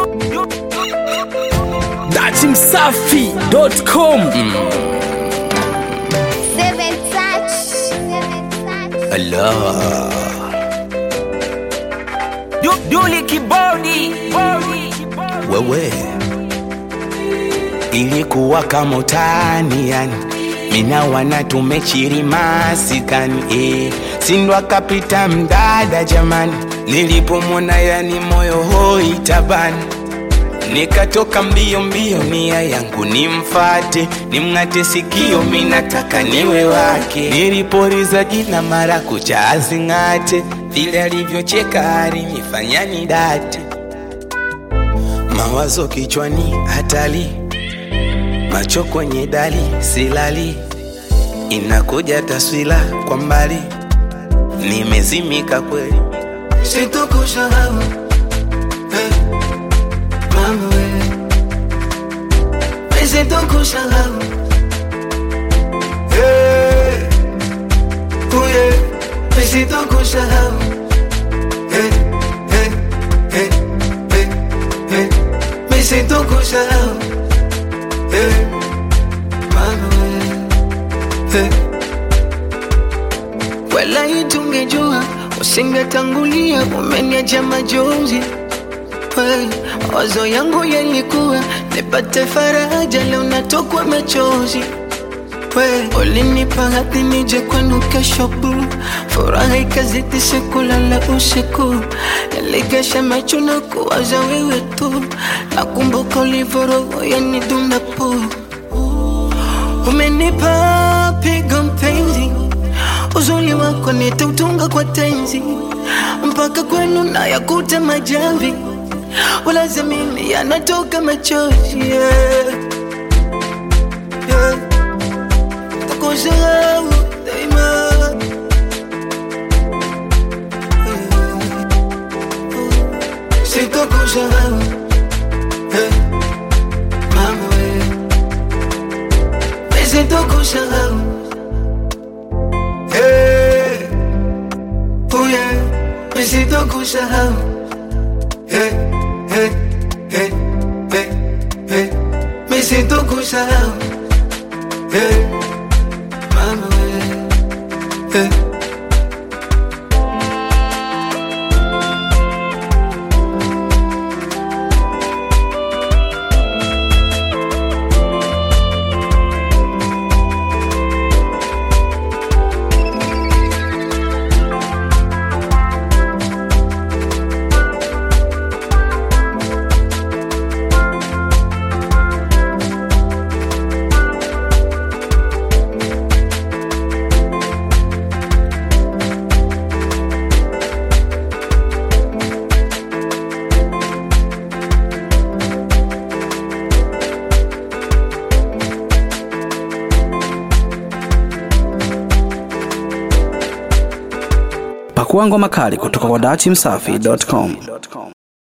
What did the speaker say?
datimsafi.com Seven touch. Seven touch. Allah Duli kibodi bodi. wewe ilikuwa kama utani yani mina wana tumechirimasi eh. sindwa kapita mdada jamani nilipomwona yani moyo hoi tabani nikatoka mbio mbio nia yangu nimfate nimng'ate sikio minataka niwe wake niliporiza jina mara kucha azing'ate vile alivyocheka alinifanya nidate mawazo kichwani hatali macho kwenye dali silali inakuja taswira kwa mbali nimezimika kweli sitokusahau eh, mama we sitokusahau eh, uye sitokusahau eh, eh, eh, eh, eh, sitokusahau eh, mama we eh. wala itungejua usingetangulia umeniacha majonzi We, mawazo yangu yalikuwa nipate faraja leo natokwa machozi We, ulinipa hadi nije kwenu kesho bu furaha ikazidi sikulala usiku niligesha macho na kuwaza wewe tu nakumbuka ulivoroho yanidunda pu umenipa pigo mpenzi uzuri wako nitautunga kwa tenzi mpaka kwenu na yakuta majamvi ulaza mimi yanatoka machozi yeah. yeah. takusahau daima yeah. sitokusahau yeah. mama we sitokusahau Hey, oh yeah, me siento kusahau. Hey, hey, hey, hey, hey, me siento kusahau. Hey, mama, hey, hey. Pakua ngoma kali kutoka kwa datimsafi.com.